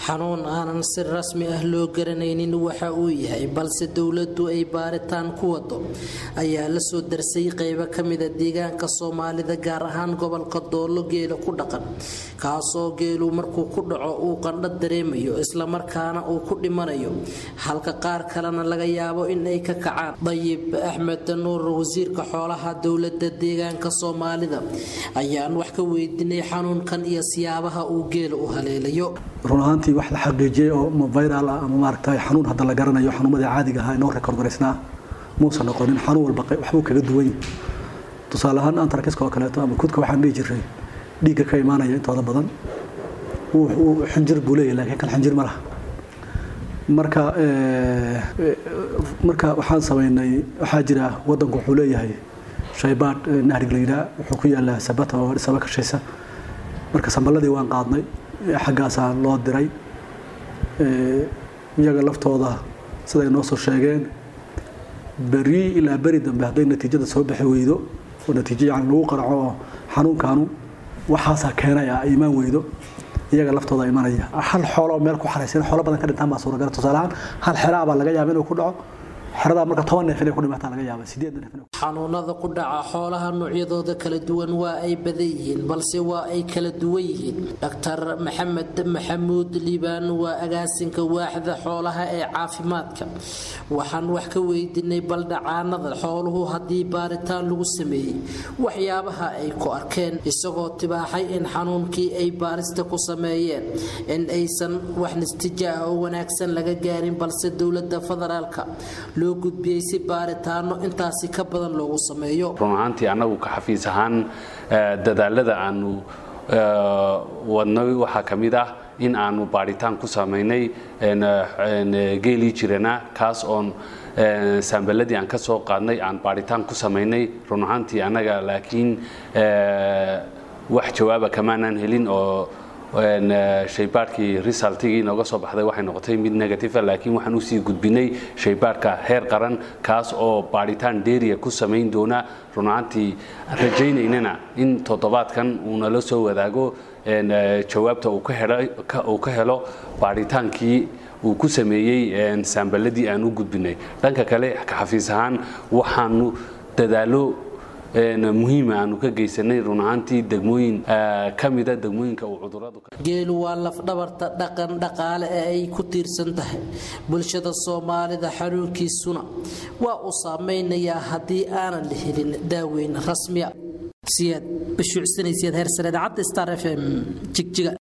xanuun aanan si rasmi ah loo garanaynin waxa uu yahay balse dowladdu ay baaritaan ku wado ayaa la soo darsay qaybo ka mida deegaanka soomaalida gaar ahaan gobolka doolo geela ku dhaqan kaasoo geelu markuu ku dhaco uu qandho dareemayo islamarkaana uu ku dhimanayo halka qaar kalena laga yaabo in ay ka kacaan dayib axmed nuur wasiirka xoolaha dowlada deegaanka soomaalida ayaan wax ka weydiinay xanuunkan iyo siyaabaha uu geela u haleelayo run ahaantii wax la xaqiijiyey oo ama viral ah ama maaragtay xanuun hadda la garanayo xanuumadii caadiga ahaa inoo rekord garaysnaa muusan noqonin xanuun walba waxbuu kaga duwan tusaale ahaan antarkiska oo kaleeto ama kudka waxaan dhihi jiray dhiigga ka imaanaya intooda badan xinjir buu leeyahay laakiin kan xinjir ma laha marka marka waxaan samaynay waxaa jira wadanku wuxuu leeyahay shaybaadh nahrig la yidhaha wuxuu ku yaalaa sabata oo saba kashaysa marka samballadii waan qaadnay xaggaasaa loo diray iyaga laftooda siday noo soo sheegeen beri ilaa beri dambe hadday natiijada soo bixi weydo oo natiijo yani lagu qaraco oo xanuunkaanu waxaasaa keenaya ay imaan weydo iyaga laftooda imanaya hal xoolo oo meel ku xaraysan xoolo badan ka dhintaan baa suuragal tusaale ahaan hal xeraa baa laga yaaba inuu ku dhaco xeradaa marka toban neef inay ku dhimataa laga yaaba sideed neef xanuunada ku dhaca xoolaha noocyadooda kala duwan waa ay badan yihiin balse waa ay kala duwan yihiin dhaktar maxamed maxamuud liibaan waa agaasinka waaxda xoolaha ee caafimaadka waxaan wax ka weydiinay baldhacaanada xooluhu haddii baaritaan lagu sameeyey waxyaabaha ay ku arkeen isagoo tibaaxay in xanuunkii ay baarista ku sameeyeen in aysan wax nistija ah oo wanaagsan laga gaarin balse dowlada federaalka loo gudbiyey si baaritaano intaasi ka badan loogu sameeyo run ahaantii annagu ka xafiis ahaan dadaalada aanu wadnay waxaa ka mid ah in aanu baadhitaan ku samaynay geelii jirana kaas oon saambaladii aan ka soo qaadnay aan baadhitaan ku samaynay run ahaantii annaga laakiin wax jawaaba kamaanaan helin oo shaybaadhkii resultigii nooga soo baxday waxay noqotay mid negative laakiin waxaan usii gudbinay shaybaadhka heer qaran kaas oo baadhitaan dheeriya ku samayn doona runaantii rajaynaynana in toddobaadkan uu nala soo wadaago jawaabta uu ka helo baadhitaankii uu ku sameeyey saambaladii aan u gudbinay dhanka kale ka xafiis ahaan waxaanu dadaalo muhiima aanu ka geysanay run ahaantii degmooyin ka mida degmooyinka uu cuduradu geelu waa lafdhabarta dhaqan dhaqaale ee ay ku tiirsan tahay bulshada soomaalida xanuunkiisuna waa uu saameynayaa haddii aanan la helin daaweyn rasmiya siyaad bashuucsanaysiyaad heersareed cadda star f m jigjiga